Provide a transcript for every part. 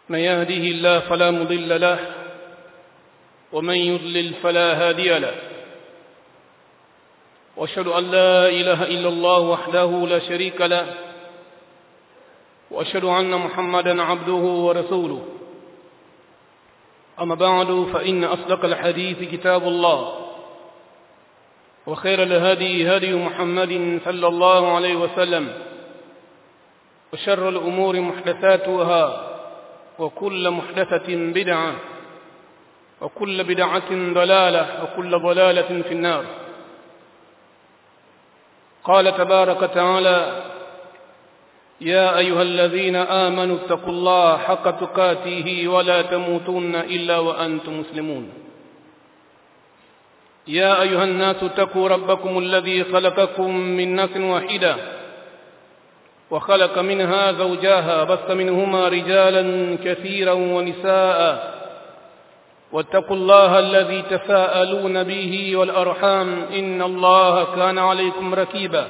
من يهده الله فلا مضل له ومن يضلل فلا هادي له واشهد ان لا اله الا الله وحده لا شريك له واشهد ان محمدا عبده ورسوله اما بعد فان اصدق الحديث كتاب الله وخير الهدي هدي محمد صلى الله عليه وسلم وشر الامور محدثاتها وكل محدثه بدعه وكل بدعه ضلاله وكل ضلاله في النار قال تبارك وتعالى يا ايها الذين امنوا اتقوا الله حق تقاته ولا تموتن الا وانتم مسلمون يا ايها الناس اتقوا ربكم الذي خلقكم من نفس واحده وخلق منها زوجها بث منهما رجالا كثيرا ونساء واتقوا الله الذي تساءلون به والارحام ان الله كان عليكم ركيبا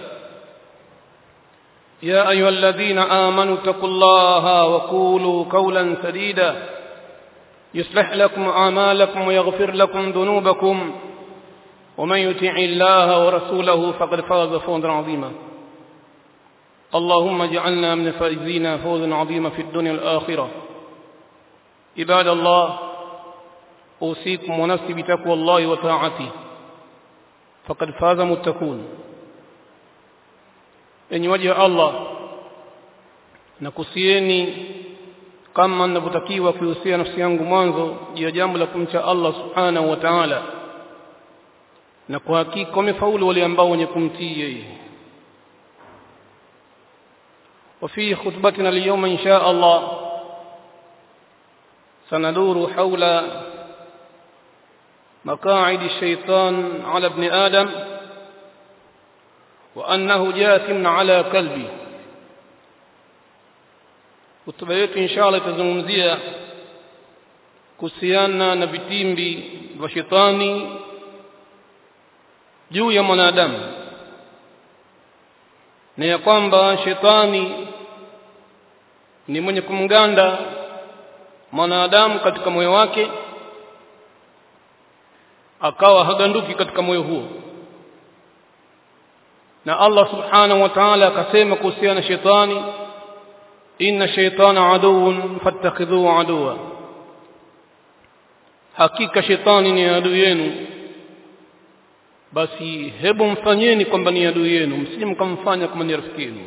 يا ايها الذين امنوا اتقوا الله وقولوا قولا سديدا يصلح لكم اعمالكم ويغفر لكم ذنوبكم ومن يطع الله ورسوله فقد فاز فوزا عظيما اللهم اجعلنا من الفائزين فوزا عظيما في الدنيا والاخره عباد الله اوصيكم ونفسي بتقوى الله وطاعته فقد فاز متقون enyi waja wa Allah nakusieni kama ninavyotakiwa kuhusia nafsi yangu mwanzo juu ya jambo la kumcha Allah subhanahu wa ta'ala na kwa hakika wamefaulu wale ambao wenye kumtii yeye وفي خطبتنا اليوم إن شاء الله سندور حول مقاعد الشيطان على ابن آدم وأنه جاثم على قلبي hotuba yetu inshallah itazungumzia kuhusiana na vitimbi vya shetani juu ya mwanadamu na ya kwamba shetani ni mwenye kumganda mwanadamu katika moyo wake akawa haganduki katika moyo huo na Allah subhanahu wa ta'ala akasema kuhusiana na shetani inna shaytana aduwwun fattakhidhuhu aduwa hakika shetani ni adui yenu basi hebu mfanyeni kwamba ni adui yenu msije mkamfanya kama ni rafiki yenu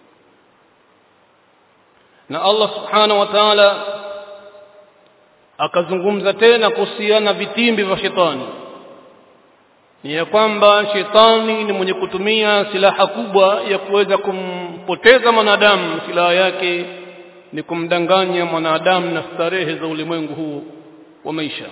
na Allah subhanahu wa ta'ala akazungumza tena kuhusiana vitimbi vya shetani ni ya kwamba shetani ni mwenye kutumia silaha kubwa ya kuweza kumpoteza mwanadamu silaha yake ni kumdanganya mwanadamu na starehe za ulimwengu huu wa maisha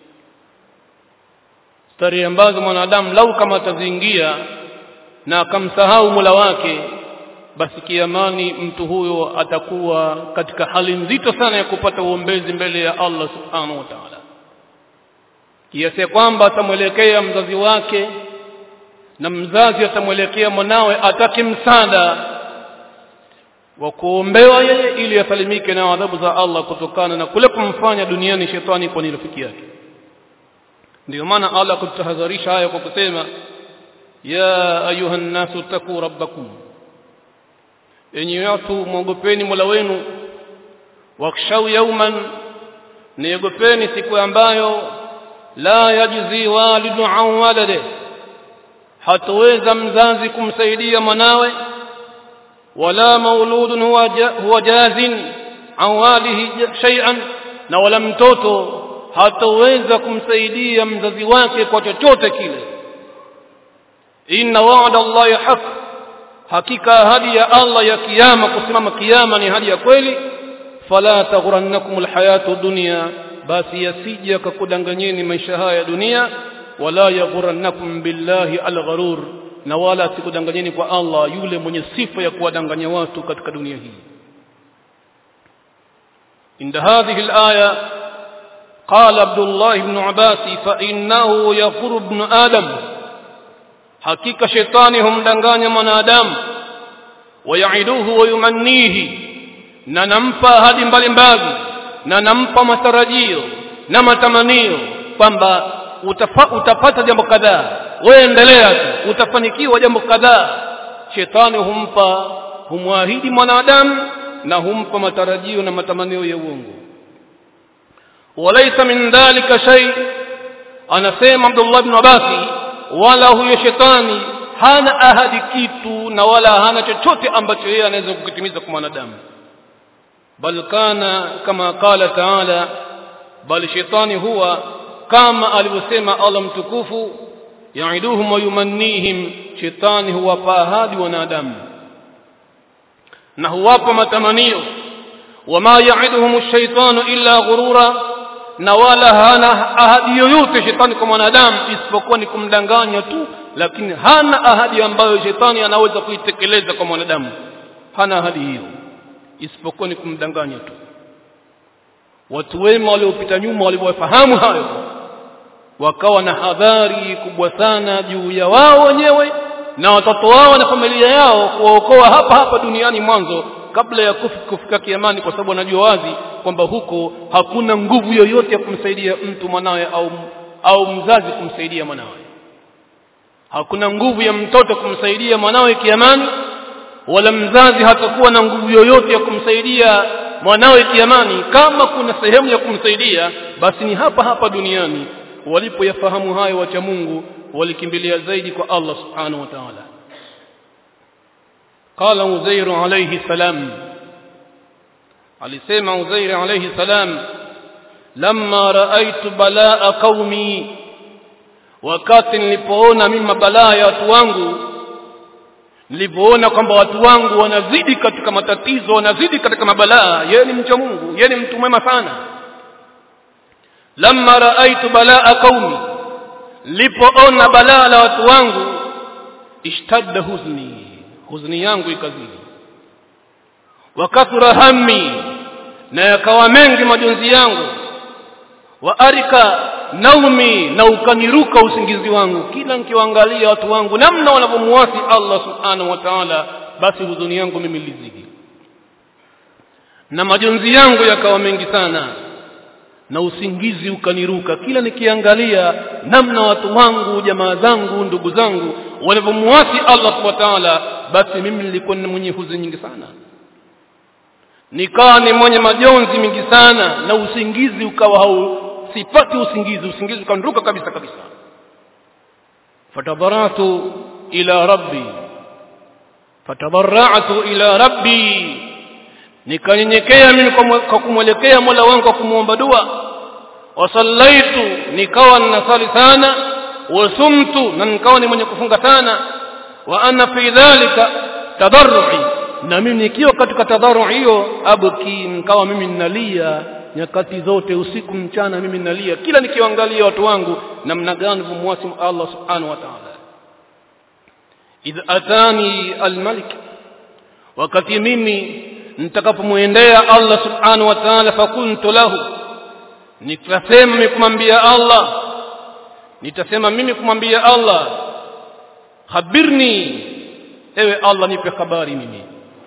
starehe ambazo mwanadamu lau kama ataziingia na akamsahau Mola wake basi kiamani mtu huyo atakuwa katika hali nzito sana ya kupata uombezi mbele ya Allah subhanahu wa ta'ala kiasi kwamba atamwelekea mzazi wake na mzazi atamwelekea mwanawe atake msaada wa kuombewa yeye ili asalimike na adhabu za Allah kutokana na kule kumfanya duniani shetani kwa ni rafiki yake ndio maana Allah kutahadharisha haya kwa kusema ya ayuha nasu taku rabbakum enyi watu mwogopeni Mola wenu wakshau yauman niogopeni siku ambayo la yajzi walidu an walade hataweza mzazi kumsaidia mwanawe wala mauludun huwa jazin an walihi shay'an na wala mtoto hataweza kumsaidia mzazi wake kwa chochote kile inna wa'da allahi haq hakika ahadi ya Allah ya kiyama kusimama kiyama ni ahadi ya kweli fala taghrannakum alhayatu dunya basi yasije akakudanganyeni maisha haya ya dunia wala yaghrannakum billahi algharur na wala sikudanganyeni kwa Allah yule mwenye sifa ya kuwadanganya watu katika dunia hii inda hadhihi alaya قال عبد الله بن عباس فإنه يغر ابن آدم hakika shetani humdanganya mwanadamu wayaiduhu wayumannihi na nampa ahadi mbalimbali na nampa matarajio na matamanio kwamba utafa, utapata jambo kadhaa wewe endelea tu utafanikiwa jambo kadhaa shetani humpa humwahidi mwanadamu na humpa matarajio na matamanio ya uongo walaysa min dhalika shay anasema Abdullah ibn Abbas wala huyo shetani hana ahadi kitu na wala hana chochote ambacho yeye anaweza kukitimiza kwa mwanadamu bal kana kama qala taala bali shetani huwa kama alivyosema Allah mtukufu yaiduhum wa yumannihim shetani huwapa ahadi wanadamu na huwapa matamanio wama yaiduhum ash-shaytanu illa ghurura na wala hana ahadi yoyote shetani kwa mwanadamu isipokuwa ni kumdanganya tu lakini hana ahadi ambayo shetani anaweza kuitekeleza kwa mwanadamu hana ahadi hiyo isipokuwa ni kumdanganya tu watu wema waliopita nyuma waliofahamu hayo wakawa na hadhari kubwa sana juu ya wao wenyewe na watoto wao na familia yao kuwaokoa hapa hapa duniani mwanzo kabla ya kufi, kufika kiamani kwa sababu wanajua wazi kwamba huko hakuna nguvu yoyote ya kumsaidia mtu mwanawe au au mzazi kumsaidia mwanawe hakuna nguvu ya mtoto kumsaidia mwanawe kiamani wala mzazi hatakuwa na nguvu yoyote ya kumsaidia mwanawe kiamani kama kuna sehemu ya kumsaidia basi ni hapa hapa duniani walipoyafahamu hayo wacha Mungu walikimbilia zaidi kwa Allah subhanahu wa ta'ala qala uzair alayhi salam alisema uzair alayhi salam lamma raaitu balaa qaumi wakati nilipoona mimi mabalaa ya watu wangu nilipoona kwamba watu wangu wanazidi katika matatizo wanazidi katika mabalaa yeye ni mcha Mungu yeye ni mtu mwema sana lamma raaitu balaa qaumi lipoona balaa la watu wangu ishtadda huzni huzni yangu ikazidi wakathura hammi na yakawa mengi majonzi yangu wa arika naumi na ukaniruka usingizi wangu kila nikiwaangalia watu wangu namna wanavyomuasi Allah subhanahu wa ta'ala basi huzuni yangu mimi lizidi na majonzi yangu yakawa mengi sana na usingizi ukaniruka kila nikiangalia namna watu wangu jamaa zangu ndugu zangu walivyomuasi Allah subhanahu wa ta'ala basi mimi nilikuwa ni mwenye huzuni nyingi sana nikawa ni mwenye majonzi mingi sana na usingizi ukawa hau sipati usingizi usingizi ukaniruka kabisa kabisa fatabaratu ila rabbi fatabaratu ila rabbi nikanyenyekea mimi kwa kumwelekea Mola wangu kwa kumuomba dua wasallaitu nikawa ninasali sana wasumtu na nikawa ni mwenye kufunga sana wa ana fi dhalika tadarrui na mimi nikiwa katika tadarru hiyo abki nikawa mimi ninalia nyakati zote usiku mchana mimi ninalia kila nikiangalia watu wangu namna gani kumwasi Allah subhanahu wa ta'ala idh atani almalik wakati mimi nitakapomwendea Allah subhanahu wa ta'ala fakuntu lahu nitasema mimi kumwambia Allah nitasema mimi kumwambia Allah khabirni ewe Allah nipe habari mimi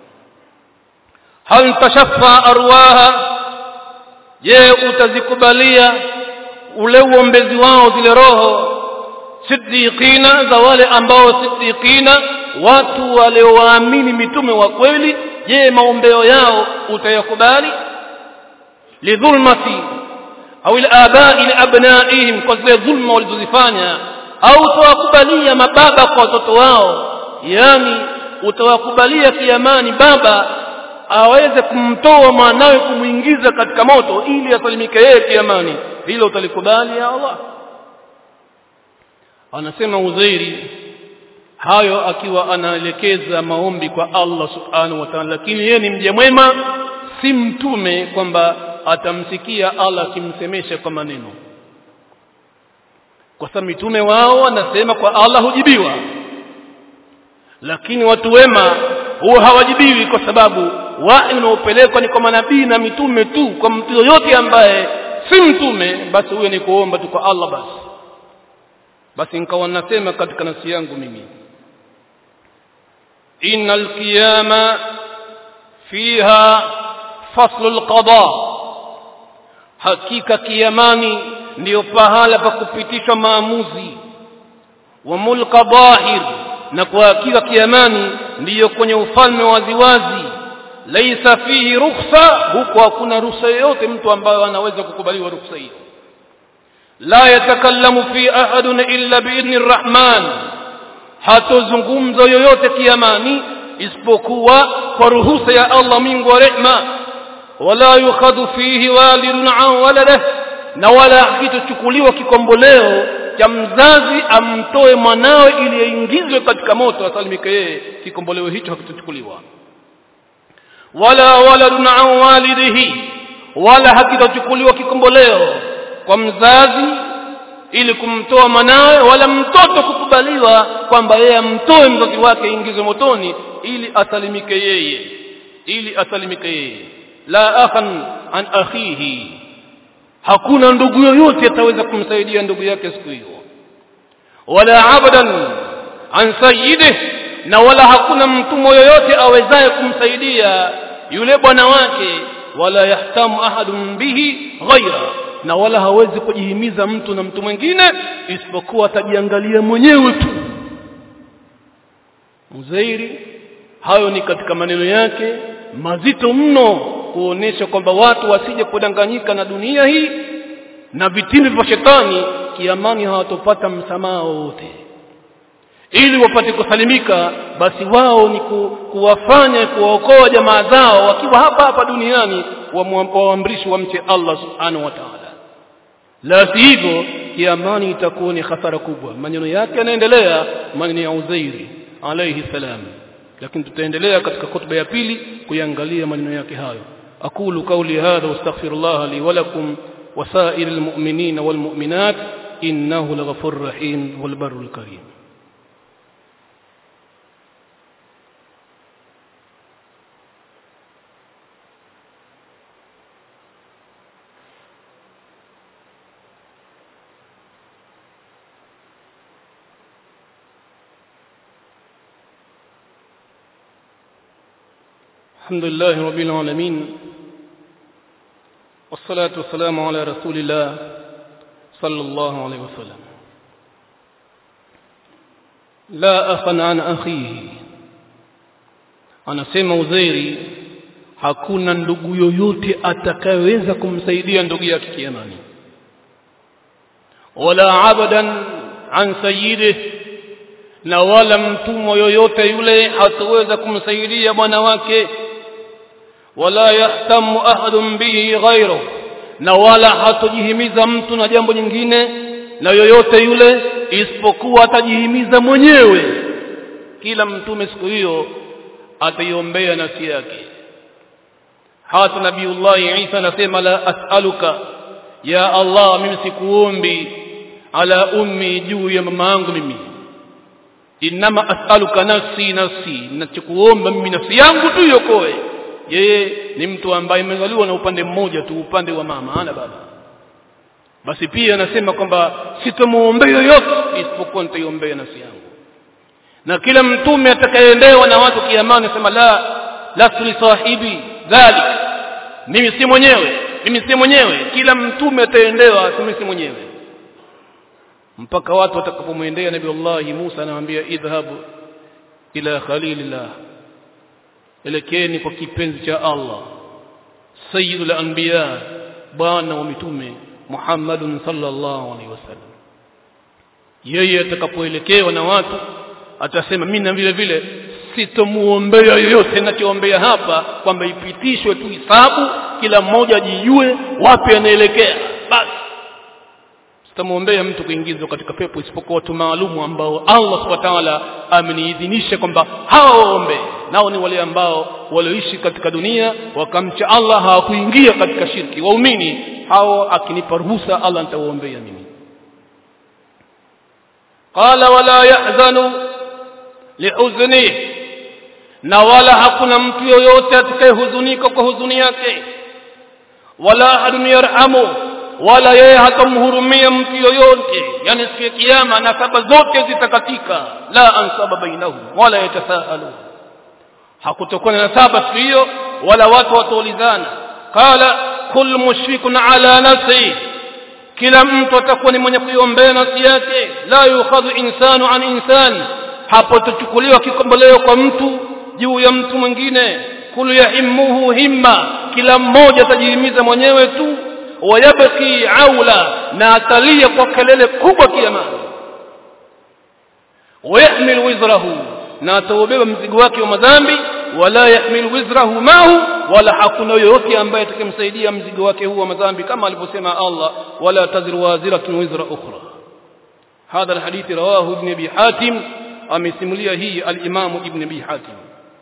hal tashaffa arwaha je utazikubalia ule uombezi wao zile roho siddiqina za wale ambao siddiqina watu waliowaamini mitume wa kweli je maombeo yao utayakubali lidhulmati au ilabai liabnaihim kwa zile dhulma walizozifanya au utawakubalia mababa kwa watoto wao yani utawakubalia kiamani baba aweze kumtoa mwanawe kumuingiza katika moto ili asalimike yeye kiamani hilo utalikubali ya Allah anasema Uzairi hayo akiwa anaelekeza maombi kwa Allah subhanahu wa ta'ala lakini yeye ni mja mwema si mtume kwamba atamsikia Allah akimsemesha kwa maneno kwa sababu mitume wao wanasema kwa Allah hujibiwa lakini watu wema huwa hawajibiwi kwa sababu wahi unaopelekwa ni kwa manabii na mitume tu kwa mtu yoyote ambaye si mtume basi huyo ni kuomba tu kwa Allah basi basi nikawa nasema katika nafsi yangu mimi innal qiyama fiha faslu alqada hakika kiamani ndiyo pahala pa kupitishwa maamuzi wa mulka dhahir na kwa hakika kiamani ndiyo kwenye ufalme waziwazi laisa fihi rukhsa huko hakuna ruhusa yoyote mtu ambaye anaweza kukubaliwa ruhusa hiyo la yatakallamu fi ahadun illa biidhni rrahman hatozungumza yoyote kiamani isipokuwa kwa ruhusa ya Allah Mungu wa rehma wala yukhadhu fihi walidun an waladihi na wala kitochukuliwa kikomboleo cha mzazi amtoe mwanawe ili aingizwe katika moto asalimike yeye kikomboleo hicho hakitochukuliwa wala waladun an walidihi wala hakitochukuliwa kikomboleo kwa mzazi ili kumtoa mwanawe wala mtoto kukubaliwa kwamba yeye amtoe mzazi wake ingizwe motoni ili asalimike yeye ili asalimike yeye la akhan an akhihi hakuna ndugu yoyote ataweza kumsaidia ndugu yake siku hiyo wala abadan an sayyidih na wala hakuna mtumwa yoyote awezaye kumsaidia yule bwana wake wala yahtamu ahadun bihi ghaira na wala hawezi kujihimiza mtu na mtu mwingine isipokuwa atajiangalia mwenyewe tu Uzairi hayo ni katika maneno yake mazito mno kuonesha kwamba watu wasije kudanganyika na dunia hii na vitimbi vya shetani kiamani hawatopata msamaha wowote ili wapate kusalimika basi wao ni ku, kuwafanya kuwaokoa jamaa zao wakiwa hapa hapa duniani waamrishi wamche Allah subhanahu wa ta'ala la sivyo kiamani itakuwa ni hasara kubwa maneno yake yanaendelea maneno ya Uzairi alayhi salam lakini tutaendelea katika khutba ya pili kuangalia maneno yake hayo aqulu qawli hadha wastaghfirullah li wa lakum وسائر المؤمنين والمؤمنات إنه لغفور رحيم والبر الكريم الحمد لله رب العالمين والصلاة والسلام على رسول الله صلى الله عليه وسلم لا أخا عن أخيه anasema Uzairi hakuna ndugu yoyote atakayeweza kumsaidia ndugu yake kiamani wala abadan an sayyidih na wala mtumwa yoyote yule hataweza kumsaidia bwana wake wala yahtamu ahadun bihi ghairu na wala hatojihimiza mtu na jambo jingine na yoyote yule isipokuwa atajihimiza mwenyewe kila mtume siku hiyo ataiombea nafsi yake hata nabiullahi Isa anasema la as'aluka ya Allah mimi sikuombi ala ummi juu ya mama yangu mimi inama as'aluka nafsi nafsi nachokuomba mimi nafsi yangu tu iokoe yeye ni mtu ambaye amezaliwa na upande mmoja tu upande wa mama ana baba basi pia anasema kwamba sitomuombea yoyote isipokuwa nitaiombea nafsi yangu na kila mtume atakayeendewa na watu kiamani anasema la lastu li sahibi dhalik mimi si mwenyewe mimi si mwenyewe kila mtume ataendewa mimi si mwenyewe mpaka watu watakapomwendea nabii Allah Musa anamwambia idhhabu ila khalilillah elekeni kwa kipenzi cha Allah sayyidul anbiya bwana wa mitume Muhammadun sallallahu alaihi wasallam yeye atakapoelekewa na watu atasema mimi na vile vile sitomuombea yoyote ninachoombea hapa kwamba ipitishwe tu hisabu kila mmoja ajijue wapi anaelekea basi sitamwombea mtu kuingizwa katika pepo isipokuwa watu maalumu ambao Allah subhanahu wa ta'ala ameniidhinisha kwamba hawa waombe nao ni wale ambao walioishi katika dunia wakamcha Allah hawakuingia katika shirki waumini hao akinipa ruhusa Allah nitawaombea mimi qala wala yahzanu lihuzni na wala hakuna mtu yoyote atakayehuzunika kwa huzuni yake wala ahadun yarhamu wala yeye hatamhurumia mtu yoyote yani siku ya kiyama nasaba zote zitakatika la ansaba bainahum wala yatasaalu hakutakuwa na nasaba siku hiyo wala watu wataulizana qala kullu mushrikun ala nafsi kila mtu atakuwa ni mwenye kuiombea nafsi yake la yukhadhu insanu an insan hapo tuchukuliwa kikomboleo kwa mtu juu ya mtu mwingine kulu yahimmuhu himma kila mmoja atajihimiza mwenyewe tu wayabki aula na atalia kwa kelele kubwa kiamani wayahmil wizrahu na ataubeba mzigo wake wa madhambi wala yahmil wizrahu mahu wala hakuna yoyote ambaye atakayemsaidia mzigo wake huu wa madhambi kama alivyosema Allah wala taziru waziratun wizra ukhra hadha alhadith rawahu ibn abi hatim amesimulia hii al-imam ibn abi hatim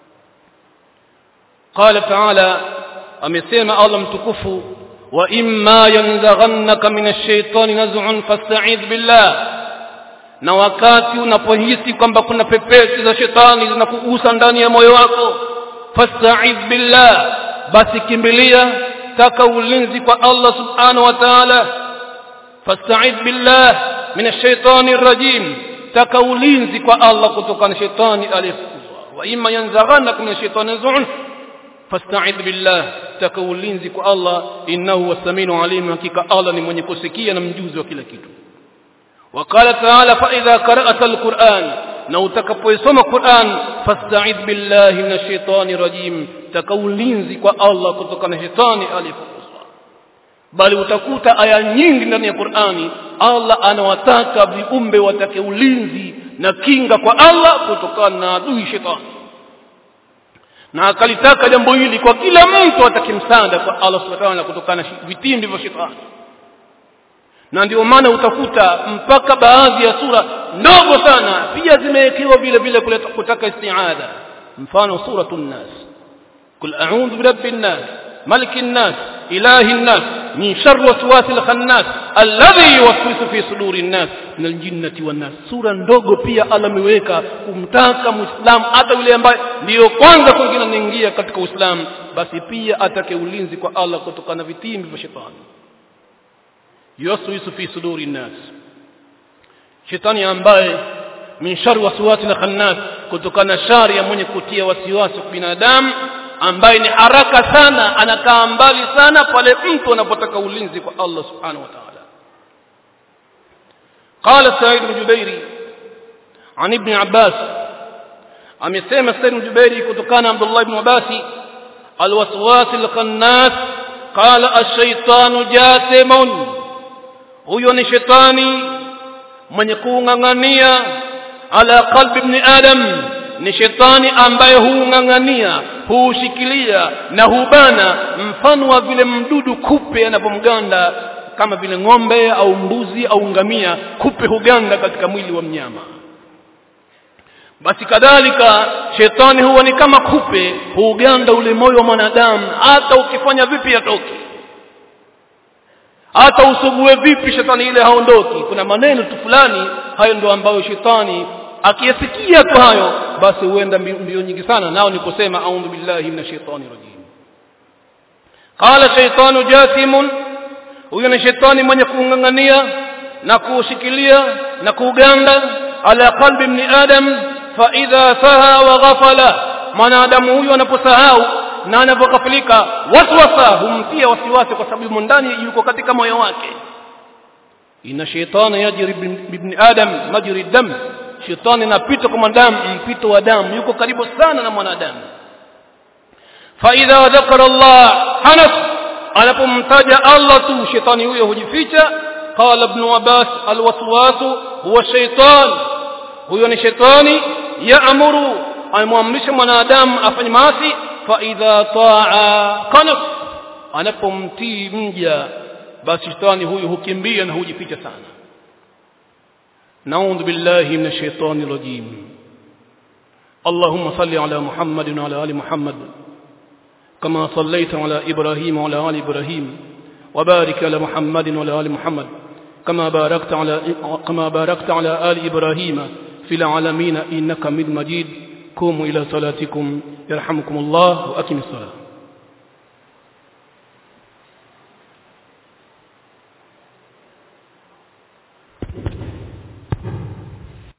قال تعالى amesema Allah mtukufu wa imma yanzaghannaka minash shaitani naz'un fasta'idh billah na wakati unapohisi kwamba kuna pepesi za shetani zinakugusa ndani ya moyo wako fasta'idh billah basi kimbilia taka ulinzi kwa Allah subhanahu wa ta'ala fasta'idh billah minash shaitani rajim taka ulinzi kwa Allah kutoka na shetani aliyefukuzwa wa imma yanzaghannaka minash shaitani naz'un fasta'idh billah taka ulinzi kwa Allah innahu wasamiu alim hakika Allah ni mwenye kusikia na mjuzi wa kila kitu وقال تعالى فإذا قرأت القرآن na utakapoisoma Qur'an fasta'id billahi minash shaitani rajim takaulinzi kwa Allah kutoka na shetani aliyefukuzwa bali utakuta aya nyingi ndani ya Qur'ani Allah anawataka viumbe watake ulinzi na kinga kwa Allah kutokana na adui shetani na akalitaka jambo hili kwa kila mtu atakimsanda kwa Allah subhanahu wa ta'ala kutokana na vitimbi vya shetani na ndio maana utakuta mpaka baadhi ya sura ndogo sana pia zimewekewa vile vile kuleta kutaka isti'adha mfano suratun nas kul a'udhu birabbin nas malikin nas ilahin nas min sharri waswasil khannas alladhi yuwaswisu fi sudurin nas min aljinnati wan nas sura ndogo pia Allah ameweka kumtaka muislamu hata yule ambaye ndiyo kwanza kwingine anaingia katika uislamu basi pia atake ulinzi kwa Allah kutokana na vitimbi vya shetani yuwaswisu fi suduri nnas shetani ambaye min shari waswasi na khannas kutokana na shari ya mwenye kutia wasiwasi kwa binadamu ambaye ni haraka sana anakaa mbali sana pale mtu anapotaka ulinzi kwa Allah subhanahu wa ta'ala قال سعيد بن جبير عن ابن عباس amesema Said bin Jubairi kutokana Abdullah ibn Abbas alwaswas alqannas qala ash-shaytanu jasimun huyo ni shetani mwenye kuungangania ala qalbi ibn adam ni shetani ambaye huungangania huushikilia na hubana mfano wa vile mdudu kupe anapomganda kama vile ng'ombe au mbuzi au ngamia kupe huganda katika mwili wa mnyama basi kadhalika shetani huwa ni kama kupe huuganda ule moyo wa mwanadamu hata ukifanya vipi atoki hata usugue vipi shetani ile haondoki kuna maneno tu fulani hayo ndio ambayo shetani akiyasikia tu hayo basi huenda mbio nyingi sana nao ni kusema a'udhu billahi minash shaitani rajim qala shaytanu jasimun huyo ni shetani mwenye kuungangania na kuushikilia na kuuganda ala qalbi ibn adam fa idha saha wa ghafala mwanadamu huyo anaposahau na anapoghafilika waswasa humtia wasiwasi kwa sababu ndani yuko katika moyo wake ina shaytana yajri ibn adam majri dam shetani inapita kwa mwanadamu mpito wa damu yuko karibu sana na mwanadamu fa idha dhakara Allah hanas anapomtaja Allah tu shetani huyo hujificha qala ibn Abbas alwaswasu huwa shaytan huyo ni shetani yaamuru anamwamrisha mwanadamu afanye maasi fa idha taa qanaf anapomtii mja basi shetani huyu hukimbia na hujificha sana نعوذ بالله من الشيطان الرجيم اللهم صل على محمد وعلى ال محمد كما صليت على ابراهيم وعلى ال ابراهيم وبارك على محمد وعلى ال محمد كما باركت على كما باركت على ال ابراهيم في العالمين انك حميد مجيد قوموا الى صلاتكم يرحمكم الله واقم الصلاه